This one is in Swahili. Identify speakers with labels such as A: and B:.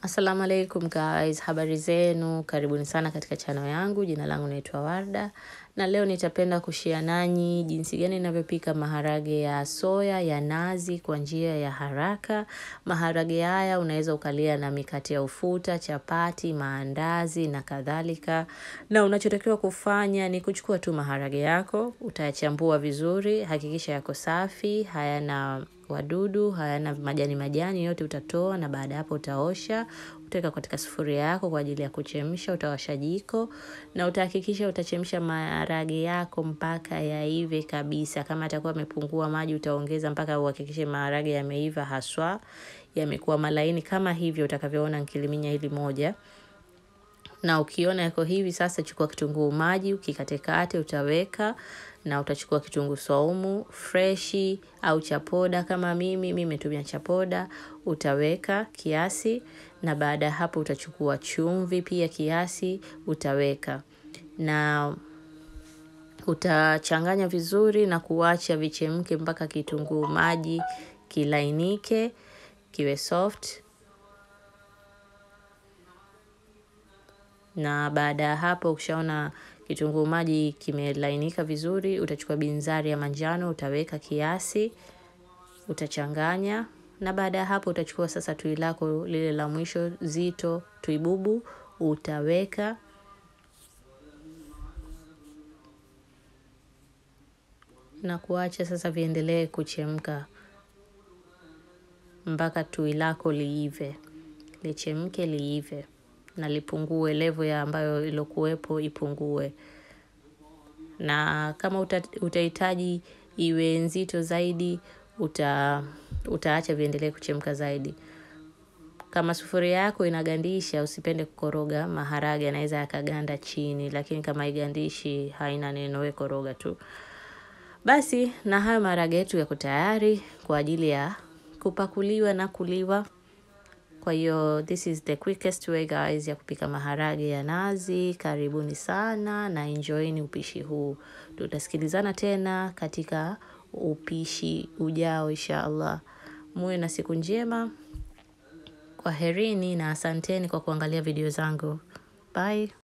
A: Assalamu alaikum guys, habari zenu, karibuni sana katika channel yangu, jina langu naitwa Warda na leo nitapenda kushia nanyi jinsi gani ninavyopika maharage ya soya ya nazi kwa njia ya haraka. Maharage haya unaweza ukalia na mikate ya ufuta, chapati, maandazi na kadhalika. Na unachotakiwa kufanya ni kuchukua tu maharage yako, utayachambua vizuri, hakikisha yako safi, hayana wadudu, hayana majani majani yote utatoa na baada hapo utaosha, utaweka katika sufuria yako kwa ajili ya kuchemsha, utawasha jiko na utahakikisha utachemsha maharage yako mpaka yaive kabisa. Kama atakuwa amepungua maji utaongeza mpaka uhakikishe maharage yameiva haswa, yamekuwa malaini kama hivyo utakavyoona nikiliminya hili moja. Na ukiona yako hivi sasa, chukua kitunguu maji ukikatekate, utaweka na utachukua kitunguu saumu freshi au chapoda. Kama mimi mimi nimetumia chapoda, utaweka kiasi, na baada ya hapo utachukua chumvi pia kiasi, utaweka na utachanganya vizuri na kuacha vichemke mpaka kitunguu maji kilainike, kiwe soft. na baada ya hapo ukishaona kitunguu maji kimelainika vizuri, utachukua binzari ya manjano utaweka kiasi, utachanganya na baada ya hapo utachukua sasa tui lako lile la mwisho zito, tui bubu utaweka na kuacha sasa viendelee kuchemka mpaka tui lako liive, lichemke liive na lipungue level ya ambayo ilokuwepo ipungue. Na kama utahitaji iwe nzito zaidi, uta utaacha viendelee kuchemka zaidi. Kama sufuria yako inagandisha, usipende kukoroga maharage yanaweza yakaganda chini, lakini kama haigandishi haina neno, we koroga tu. Basi na hayo maharage yetu yako tayari kwa ajili ya kupakuliwa na kuliwa. Kwa hiyo this is the quickest way guys ya kupika maharage ya nazi. Karibuni sana na enjoyini upishi huu. Tutasikilizana tena katika upishi ujao insha Allah. Muwe na siku njema. Kwaherini na asanteni kwa kuangalia video zangu. Bye.